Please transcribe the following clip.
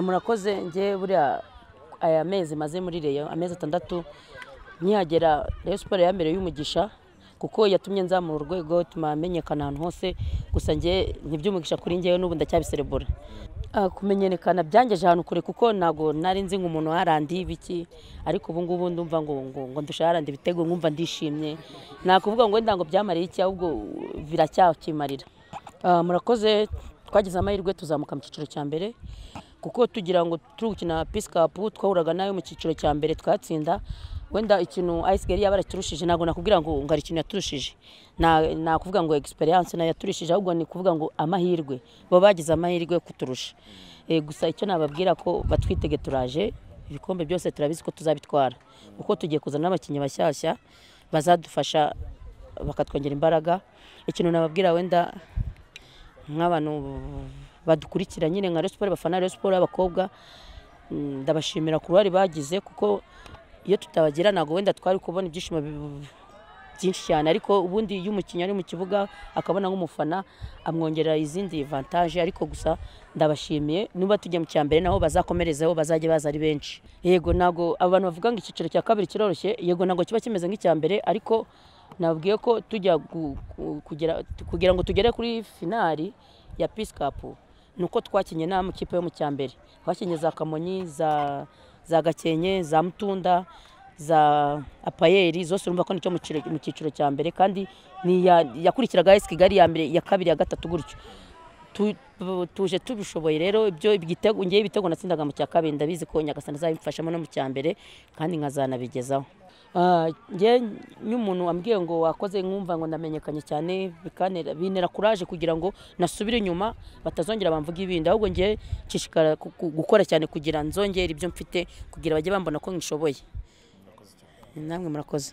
murakoze njye buriya aya mezi maze muri reyo amezi atandatu nkihagera reyo siporo yambereye y'umugisha kuko yatumye nzamura urwego ituma menyekana ahantu hose gusa njye ntibyumugisha kuri njyewe n'ubu ndacyabiserebura kumenyekana byangeje ahantu kure kuko ntabwo nari nzi ngo umuntu yarandiye ibiki ariko ubu ngubu ndumva ngo ngo ngo ndusha yarandi ibitego nkumva ndishimye nakuvuga ngo wenda ngo byamariye iki ahubwo biracyakimarira murakoze twagize amahirwe tuzamuka mu cyiciro cya mbere kuko tugira ngo turi gukina pisikapu twahuraga nayo mu cyiciro cya mbere twatsinda wenda ikintu ayisigari yaba yarakirushije ntabwo nakubwira ngo ngo hari ikintu yaturushije nakuvuga ngo egisperiyanse nayo yaturishije ahubwo ni kuvuga ngo amahirwe baba bagize amahirwe kuturusha gusa icyo nababwira ko batwitege turaje ibikombe byose turabizi ko tuzabitwara kuko tugiye kuzana n'abakinnyi bashyashya bazadufasha bakatwongera imbaraga ikintu nababwira wenda nk'abantu badukurikira nyine nka siporo bafana reyo siporo y'abakobwa ndabashimira ku ruhare bagize kuko iyo tutabagira ntabwo wenda twari kubona ibyishimo byinshi cyane ariko ubundi iyo umukinnyi ari mu kibuga akabona nk'umufana amwongerera izindi vantaje ariko gusa ndabashimiye niba tujya mu cya mbere naho bazakomerezeho bazajya baza ari benshi yego ntabwo abantu bavuga ngo icyiciro cya kabiri kiroroshye yego ntabwo kiba kimeze nk'icya mbere ariko nabwiye ko tujya kugira ngo tugere kuri finari ya pisikapu ni uko twakinye n'amakipe yo mu cya mbere twakinye za kamonyi za gakenke za mutunda za apayeri zose urumva ko nicyo mu cyiciro cya mbere kandi yakurikiraga esi kigali ya mbere iya kabiri ya gatatu gutyo tuje tubishoboye rero ibyo igitego ngewe ibitego natsindaga mu cya kabiri ndabizi ko nyagasana azabimfashamo no mu cya mbere kandi nkazanabigezaho njye nk'umuntu wambwiye ngo wakoze nkumva ngo ndamenyekanye cyane bintera kuraje kugira ngo nasubire inyuma batazongera bamvuga ibindi ahubwo njye nshishikara gukora cyane kugira nzongere ibyo mfite kugira bajye bambona ko nkishoboye namwe murakoze